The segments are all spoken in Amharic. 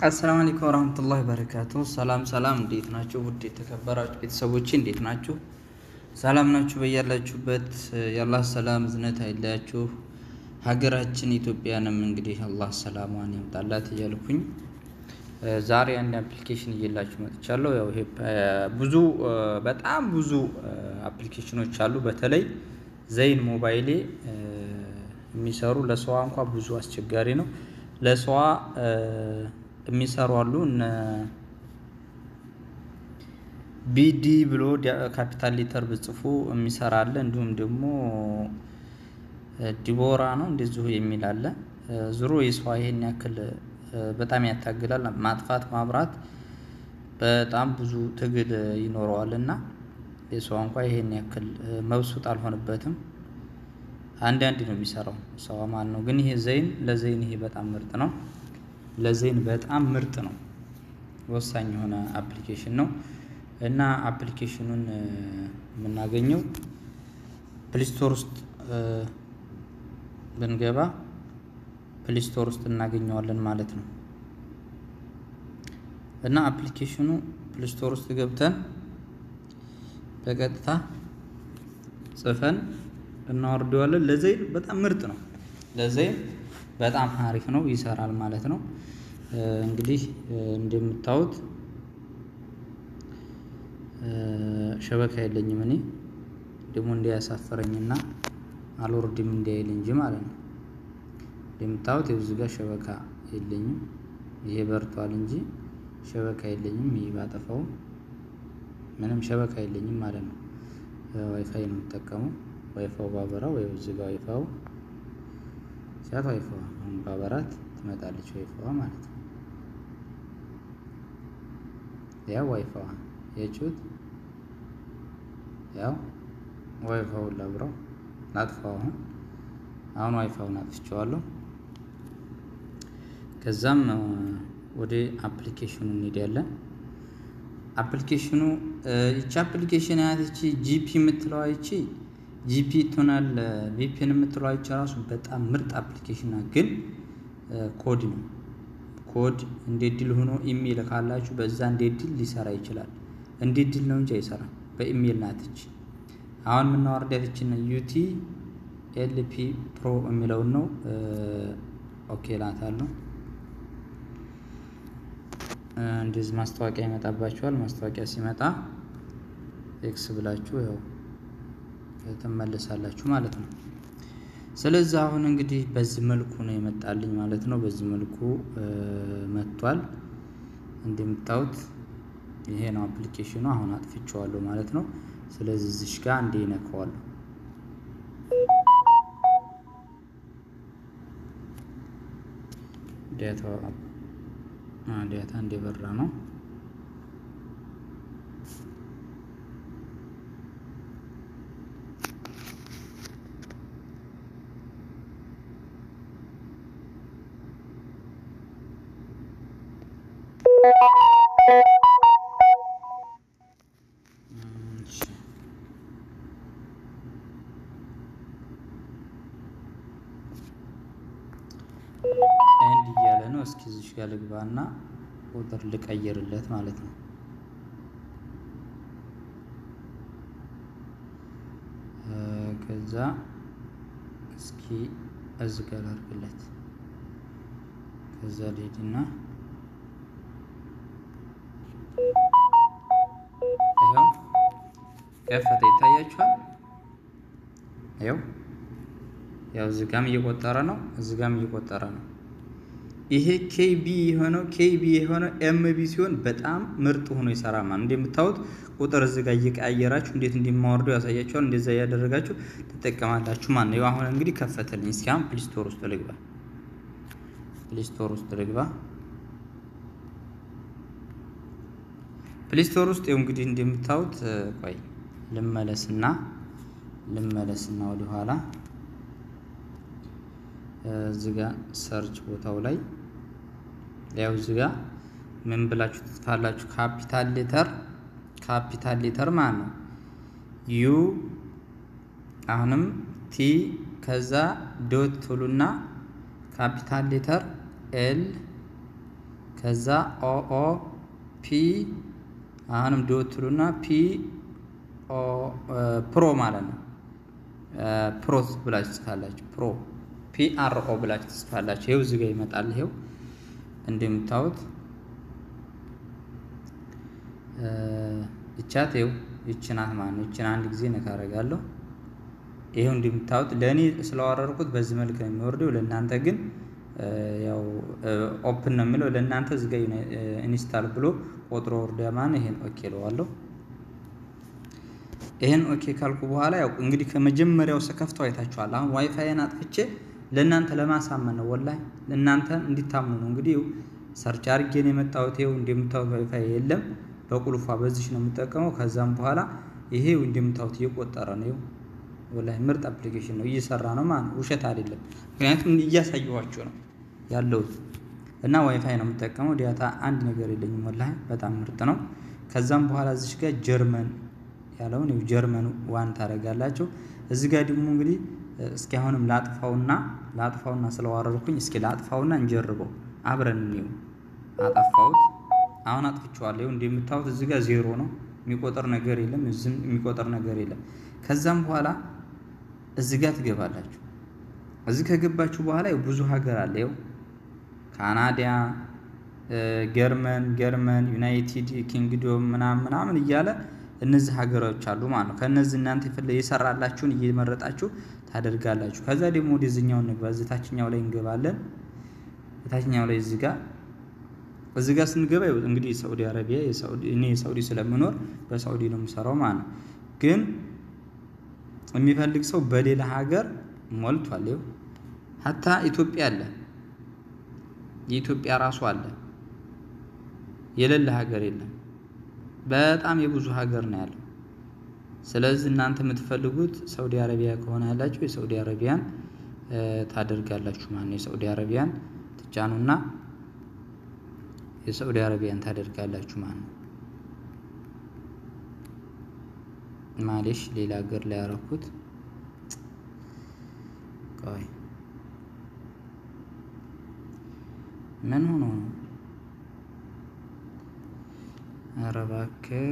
አሰላሙ አለይኩም ወረህመቱላሂ በረካቱ። ሰላም ሰላም፣ እንዴት ናችሁ? ውድ የተከበራችሁ ቤተሰቦች እንዴት ናችሁ? ሰላም ናችሁ? በያላችሁበት የአላህ ሰላም እዝነት አይለያችሁ። ሀገራችን ኢትዮጵያንም እንግዲህ አላህ ሰላሟን ያምጣላት እያልኩኝ ዛሬ አንድ አፕሊኬሽን እየላችሁ መጥቻለሁ። ያው ይሄ ብዙ በጣም ብዙ አፕሊኬሽኖች አሉ። በተለይ ዘይን ሞባይሌ የሚሰሩ ለሰዋ እንኳ ብዙ አስቸጋሪ ነው። ለሰዋ የሚሰሩ አሉ እነ ቢዲ ብሎ ካፒታል ሌተር ብጽፉ የሚሰራ አለ። እንዲሁም ደግሞ ዲቦራ ነው እንደዚሁ የሚል አለ። ዙሮ የሰዋ ይሄን ያክል በጣም ያታግላል። ማጥፋት ማብራት በጣም ብዙ ትግል ይኖረዋል እና የሰዋ እንኳ ይሄን ያክል መብሱጥ አልሆንበትም። አንድ አንድ ነው የሚሰራው ሰዋ ማለት ነው። ግን ይሄ ዘይን ለዘይን ይሄ በጣም ምርጥ ነው። ለዘይን በጣም ምርጥ ነው። ወሳኝ የሆነ አፕሊኬሽን ነው እና አፕሊኬሽኑን የምናገኘው ፕሊስቶር ውስጥ ብንገባ ፕሊስቶር ውስጥ እናገኘዋለን ማለት ነው። እና አፕሊኬሽኑ ፕሊስቶር ውስጥ ገብተን በቀጥታ ጽፈን እናወርደዋለን። ለዘይን በጣም ምርጥ ነው። ለዘይን በጣም አሪፍ ነው፣ ይሰራል ማለት ነው። እንግዲህ እንደምታዩት ሸበካ የለኝም እኔ ደግሞ እንዲያሳፈረኝና አልወርድም እንዲያይል እንጂ ማለት ነው። እንደምታዩት የብዙ ጋር ሸበካ የለኝም። ይሄ በርቷል እንጂ ሸበካ የለኝም። ይሄ ባጠፋው ምንም ሸበካ የለኝም ማለት ነው። ዋይፋይ ነው የምጠቀመው። ዋይፋው ባበራው ወይ እዚህ ጋር ዋይፋው ሲያት ዋይፋዋ አሁን ባበራት ትመጣለች ዋይፋዋ ማለት ነው። ያው ዋይፋዋ የጩት ያው ዋይፋውን ላብራው ላጥፋው። አሁን አሁን ዋይፋውን አጥፍቼዋለሁ። ከዛም ወደ አፕሊኬሽኑ እንሄዳለን። አፕሊኬሽኑ ይቺ አፕሊኬሽን ያት ይቺ ጂፒ የምትለዋ ይቺ ጂፒ ቶናል ቪፒን የምትለዋ ይቺ ራሱ በጣም ምርጥ አፕሊኬሽን ናት። ግን ኮድ ነው ኮድ እንደ ድል ሆኖ ኢሜይል ካላችሁ በዛ እንደ ድል ሊሰራ ይችላል። እንደ ድል ነው እንጂ አይሰራም። በኢሜይል ናት ይቺ። አሁን የምናወርዳት ይችን ዩቲ ኤልፒ ፕሮ የሚለውን ነው። ኦኬ ላታለሁ። እንደዚህ ማስታወቂያ ይመጣባችኋል። ማስታወቂያ ሲመጣ ኤክስ ብላችሁ ያው ትመለሳላችሁ ማለት ነው። ስለዚህ አሁን እንግዲህ በዚህ መልኩ ነው የመጣልኝ ማለት ነው። በዚህ መልኩ መጥቷል። እንደምታዩት ይሄ ነው አፕሊኬሽኑ። አሁን አጥፍቼዋለሁ ማለት ነው። ስለዚህ እዚሽ ጋር እንዴ ይነካዋለሁ። ዳታ እንደበራ ነው። ኤንድ እያለ ነው። እስኪ እዚሽ ጋር ልግባና ቁጥር ልቀይርለት ማለት ነው። ከዛ እስኪ እዚ ጋር አድርግለት። ከዛ ልሄድና ይኸው ከፈተ። ይታያችኋል። ይኸው ያው እዚህ ጋም እየቆጠረ ነው፣ እዚህ ጋም እየቆጠረ ነው። ይሄ ኬቢ የሆነው ኬቢ የሆነው ኤምቢ ሲሆን በጣም ምርጥ ሆኖ ይሰራ ማለት እንደምታዩት ቁጥር እዚህ ጋር እየቀያየራችሁ እንዴት እንደማወርደው ያሳያችኋል። እንደዛ እያደረጋችሁ ትጠቀማላችሁ ማለት ነው። አሁን እንግዲህ ከፈተልኝ። እስኪ አሁን ፕሊስቶር ውስጥ ልግባ፣ ፕሊስቶር ውስጥ ልግባ። ፕሊስቶር ውስጥ ይኸው እንግዲህ እንደምታዩት ቆይ ልመለስና ልመለስና ወደኋላ እዚህ ጋ ሰርች ቦታው ላይ ያው እዚህ ጋ ምን ብላችሁ ትጽፋላችሁ? ካፒታል ሌተር ካፒታል ሌተር ማለት ነው ዩ አሁንም ቲ ከዛ ዶት ትሉና ካፒታል ሌተር ኤል ከዛ ኦኦ ፒ አሁንም ዶትሉና ፒ ፕሮ ማለት ነው። ፕሮ ብላችሁ ትጽፋላችሁ። ፕሮ ፒ አር ኦ ብላችሁ ትጽፋላችሁ። ይኸው እዚህ ጋር ይመጣል። ይኸው እንደምታዩት ይቻት ይኸው ይችናት ማለት ነው። ይችን አንድ ጊዜ ነካ አደርጋለሁ። ይኸው እንደምታዩት ለእኔ ስለዋረርኩት በዚህ መልክ ነው የሚወርደው። ለእናንተ ግን ያው ኦፕን ነው የሚለው ለእናንተ እዚህ ጋር ኢንስታል ብሎ ቆጥሮ ወርዳ ማን ይሄን ኦኬ እለዋለሁ። ይሄን ኦኬ ካልኩ በኋላ ያው እንግዲህ ከመጀመሪያው ስከፍተው አይታችኋል። አሁን ዋይፋይን አጥፍቼ ለእናንተ ለማሳመን ነው፣ ወላሂ ለእናንተ እንዲታምኑ ነው። እንግዲህ ሰርች አድርጌ ነው የመጣሁት። ይኸው እንደምታዩት ዋይፋይ የለም፣ በቁልፏ በዚች ነው የምጠቀመው። ከዛም በኋላ ይሄው እንደምታዩት እየቆጠረ ነው። ይኸው ወላሂ ምርጥ አፕሊኬሽን ነው፣ እየሰራ ነው ማለት ነው። ውሸት አይደለም፣ ምክንያቱም እያሳየኋችሁ ነው ያለሁት እና ዋይፋይ ነው የምጠቀመው። ዲያታ አንድ ነገር የለኝም፣ ወላሂ በጣም ምርጥ ነው። ከዛም በኋላ እዚች ጋር ጀርመን ያለውን ጀርመን ዋን ታደርጋላችሁ። እዚህ ጋር ደግሞ እንግዲህ እስኪ አሁንም ላጥፋውና ላጥፋውና ስለዋረርኩኝ እስኪ ላጥፋውና እንጀርበው አብረን እንየው። አጠፋሁት። አሁን አጥፍቼዋለሁ። እንደምታዩት እዚህ ጋር ዜሮ ነው፣ የሚቆጠር ነገር የለም። እዚህም የሚቆጠር ነገር የለም። ከዛም በኋላ እዚህ ጋር ትገባላችሁ። እዚህ ከገባችሁ በኋላ ብዙ ሀገር አለ። ይኸው ካናዳ፣ ጀርመን ጀርመን፣ ዩናይትድ ኪንግዶም ምናምን ምናምን እያለ እነዚህ ሀገሮች አሉ ማለት ነው። ከእነዚህ እናንተ የሰራላችሁን እየመረጣችሁ ታደርጋላችሁ። ከዛ ደግሞ ወደዚህኛው እንግባ። እዚህ ታችኛው ላይ እንገባለን። ታችኛው ላይ እዚህ ጋር እዚህ ጋር ስንገባ እንግዲህ ሳኡዲ አረቢያ እኔ የሳኡዲ ስለምኖር በሳኡዲ ነው የምሰራው ማለት ነው። ግን የሚፈልግ ሰው በሌላ ሀገር ሞልቷል። ይኸው ሀታ ኢትዮጵያ አለ፣ የኢትዮጵያ ራሱ አለ። የሌለ ሀገር የለም። በጣም የብዙ ሀገር ነው ያለው። ስለዚህ እናንተ የምትፈልጉት ሳኡዲ አረቢያ ከሆነ ያላችሁ የሳኡዲ አረቢያን ታደርጋላችሁ ማለት ነው። የሳኡዲ አረቢያን ትጫኑና የሳኡዲ አረቢያን ታደርጋላችሁ ማለት ነው። ማሌሽ ሌላ ሀገር ላይ ያረኩት ቆይ ምን ሆኖ ነው? ኧረ እባክህ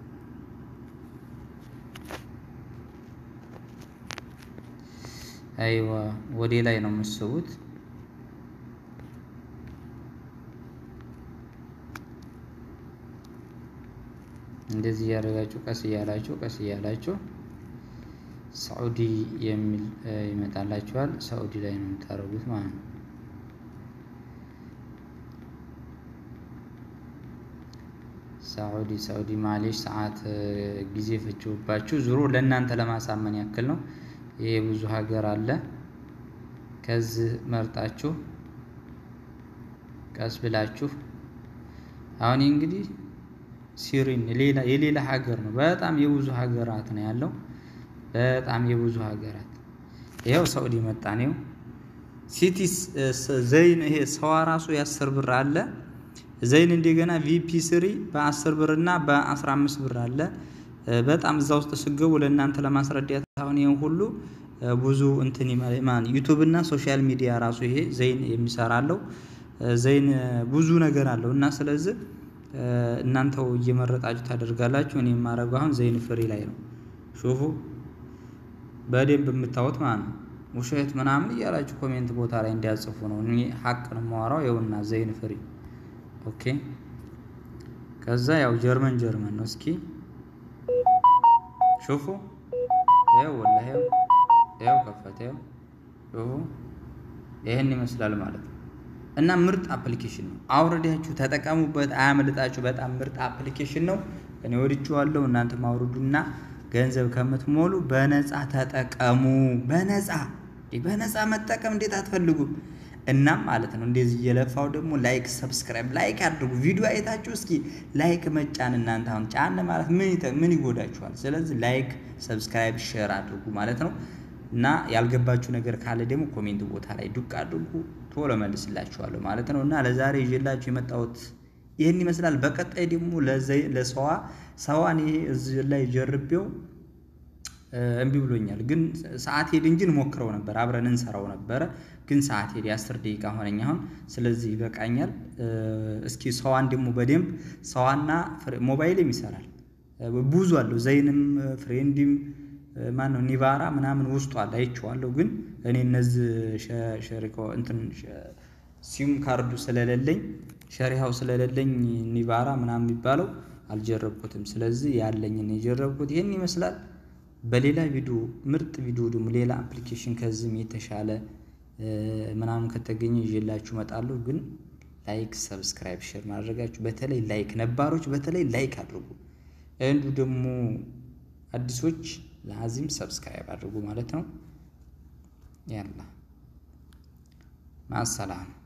አይዋ ወደ ላይ ነው የምትስቡት። እንደዚህ እያደረጋችሁ ቀስ እያላችሁ ቀስ እያላችሁ ሳኡዲ የሚል ይመጣላችኋል። ሳኡዲ ላይ ነው የምታደርጉት ማለት ነው። ሳኡዲ ሳኡዲ ማሌሽ ሰዓት ጊዜ ፈጅባችሁ ዙሮ ለእናንተ ለማሳመን ያክል ነው። ይሄ ብዙ ሀገር አለ። ከዚህ መርጣችሁ ቀስ ብላችሁ አሁን እንግዲህ ሲሪን ሌላ የሌላ ሀገር ነው። በጣም የብዙ ሀገራት ነው ያለው። በጣም የብዙ ሀገራት ይኸው ሳኡዲ መጣ ነው። ሲቲ ዘይን ይሄ ሰዋ ራሱ የአስር ብር አለ ዘይን እንደገና ቪፒ ስሪ በ10 ብር እና በ15 ብር አለ። በጣም እዛ ውስጥ ስገቡ ለእናንተ ለማስረዳት አሁን ይሄን ሁሉ ብዙ እንትን ማን ዩቱብ እና ሶሻል ሚዲያ ራሱ ይሄ ዘይን የሚሰራለው ዘይን ብዙ ነገር አለው እና ስለዚህ እናንተው እየመረጣችሁ ታደርጋላችሁ። እኔ የማደርገው አሁን ዘይን ፍሪ ላይ ነው። ሹፉ በደንብ የምታዩት ማለት ነው። ውሸት ምናምን እያላችሁ ኮሜንት ቦታ ላይ እንዲያጽፉ ነው። እኔ ሀቅ ነው የማወራው። ይኸውና ዘይን ፍሪ ኦኬ። ከዛ ያው ጀርመን ጀርመን ነው። እስኪ ሹፉ ይኸው ወላሂ ይኸው ከፈተ ይኸው ሹፉ ይህን ይመስላል ማለት ነው። እና ምርጥ አፕሊኬሽን ነው። አውርዳችሁ ተጠቀሙበት፣ አያመልጣችሁ። በጣም ምርጥ አፕሊኬሽን ነው። እኔ ወድጄዋለሁ። እናንተ ማውርዱና ገንዘብ ከምትሞሉ በነፃ ተጠቀሙ። በነፃ በነፃ መጠቀም እንዴት አትፈልጉም? እናም ማለት ነው እንደዚህ እየለፋው ደግሞ ላይክ ሰብስክራይብ ላይክ አድርጉ። ቪዲዮ አይታችሁ እስኪ ላይክ መጫን እናንተ አሁን ጫን ማለት ምን ምን ይጎዳችኋል? ስለዚህ ላይክ ሰብስክራይብ ሼር አድርጉ ማለት ነው። እና ያልገባችሁ ነገር ካለ ደግሞ ኮሜንት ቦታ ላይ ዱቅ አድርጉ፣ ቶሎ መልስላችኋለሁ ማለት ነው። እና ለዛሬ ይዤላችሁ የመጣሁት ይህን ይመስላል። በቀጣይ ደግሞ ለሰዋ ሰዋን ይሄ እዚህ ላይ ጀርቤው እምቢ ብሎኛል። ግን ሰዓት ሄድ እንጂ እንሞክረው ነበር አብረን እንሰራው ነበረ። ግን ሰዓት ሄድ የአስር ደቂቃ ሆነኝ አሁን። ስለዚህ ይበቃኛል። እስኪ ሰዋን ደግሞ በደንብ ሰዋና ሞባይልም ይሰራል ብዙ አለው ዘይንም ፍሬንድም ማነው ኒቫራ ምናምን ውስጡ አለ አይቼዋለሁ። ግን እኔ እነዚህ ሸሪኮ እንትን ሲም ካርዱ ስለሌለኝ ሸሪሃው ስለሌለኝ ኒቫራ ምናምን የሚባለው አልጀረብኩትም። ስለዚህ ያለኝን የጀረብኩት ይሄን ይመስላል። በሌላ ቪዲዮ ምርጥ ቪዲዮ ደግሞ ሌላ አፕሊኬሽን ከዚህም የተሻለ ምናምን ከተገኘ ይዤላችሁ እመጣለሁ። ግን ላይክ፣ ሰብስክራይብ፣ ሼር ማድረጋችሁ በተለይ ላይክ ነባሮች በተለይ ላይክ አድርጉ። እንዱ ደግሞ አዲሶች ለአዚም ሰብስክራይብ አድርጉ ማለት ነው። ያላ ማሰላም